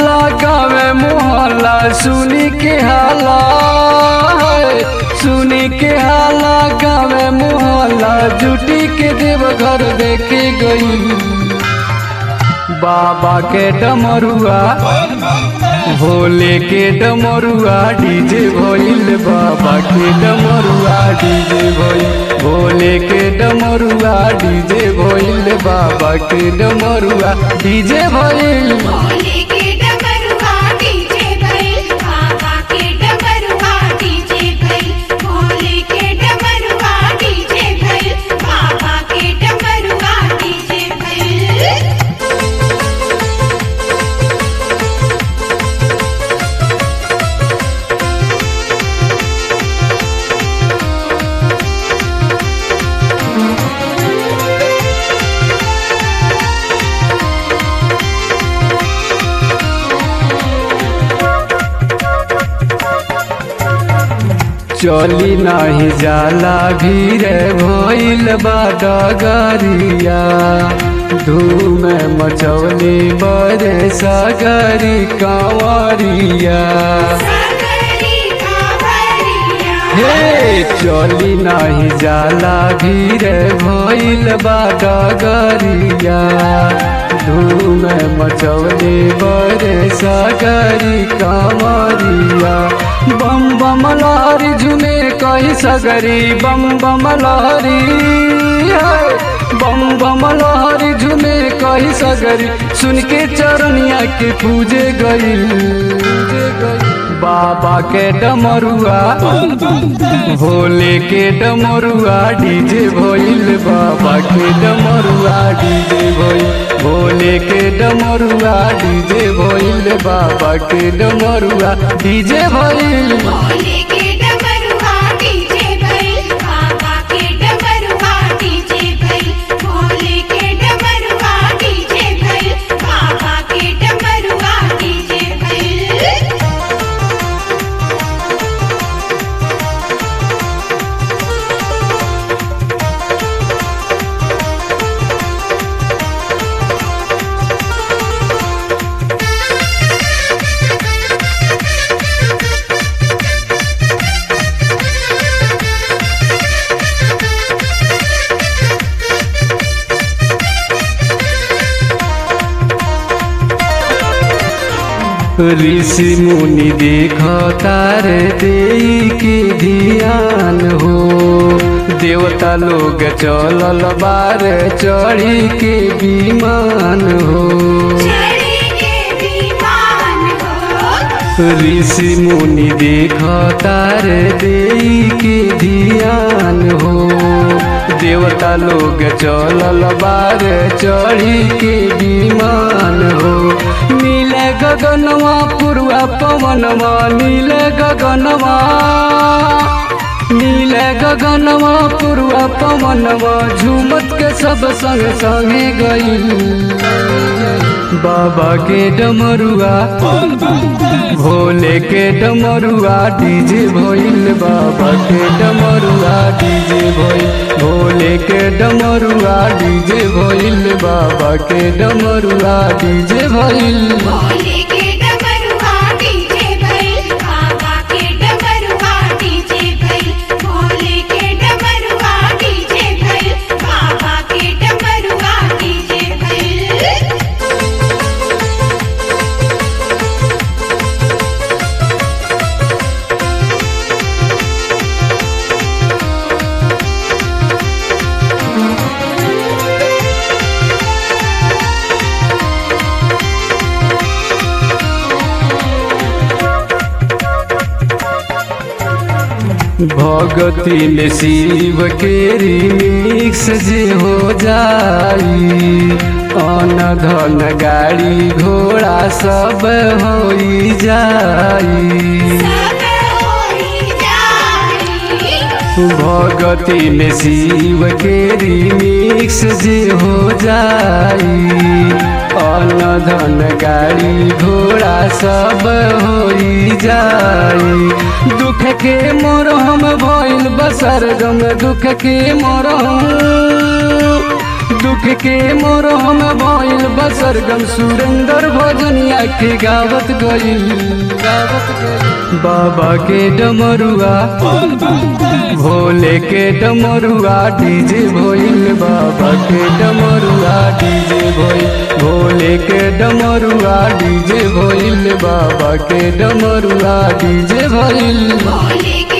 हाला गावे मोहल्ला सुनी के हाला सुनी के हाला गावे मोहल्ला जुटी के देव घर देखे गई बाबा के डमरुआ भोले के डमरुआ डीजे भइल बाबा के डमरुआ डीजे भइल भोले के डमरुआ डीजे भइल बाबा के डमरुआ डीजे भइल भोले के डमरुआ डीजे भइल बाबा के डमरुआ डीजे भइल भोले के डमरुआ डीजे भइल बाबा के डमरुआ डीजे भइल चली नाही जाला भीड़ भइल बा डगरिया धूम मचौली बरे सगरी कंवरिया सागरी कावरिया हे चली नाही जाला भीड़ भइल बा डगरिया धूम मचौली बरे सगरी कंवरिया बम बम लहरी झुमे कही सगरी बम बम लहरी है। बम बम लहरी झुमे कही सगरी सुन के चरनिया के पूजे गई बाबा के डमरुआ भोले के डमरुआ डीजे भइल बाबा के डमरुआ डीजे भइल भोले के डमरुआ डीजे भइल बाबा के डमरुआ डीजे भइल भोले के डमरुआ डीजे भइल बाबा के डमरुआ डीजे भइल भोले के डमरुआ डीजे भइल बाबा के डमरुआ डीजे भइल ऋषि मुनि देख तार दे के ध्यान हो देवता लोग चलल बार चढ़ी के विमान हो चढ़ी के विमान हो ऋषि मुनि देख तार दे के ध्यान हो देवता लोग चलल बार चढ़ी के विमान हो नील गगनवा पूर्वा पवनवा नील गगनवा नील गगनवा पूर्वा पवनवा झूमत के सब संग संगे गई बाबा के डमरुआ भोले के डमरुआ डीजे भइल बाबा के डमरुआ डीजे भइल भोले के डमरुआ डीजे भइल बाबा के डमरुआ डीजे भइल भोले के डमरुआ डीजे भइल बाबा के डमरुआ डीजे भइल भोले के डमरुआ डीजे भइल बाबा के डमरुआ डीजे भइल भगती में शिव के रिमिक्स जे हो जाई अन धन गाड़ी घोड़ा सब होई जाई सब होई जाई भगती में शिव के रिमिक्स जे हो जाई अन्न धन गाड़ी घोड़ा सब होई जाई दुख के मोरहम भइल बसर गम दुख के मोरहम दुख के मोरम भइल बसरगम सुरेंद्र भजनिया के गावत गइल गावत गइल बाबा के डमरुआ भोले के डमरुआ डीजे भइल बाबा के डमरुआ डीजे भइल भोले के डमरुआ डीजे भइल बाबा के डमरुआ डीजे भइल भोले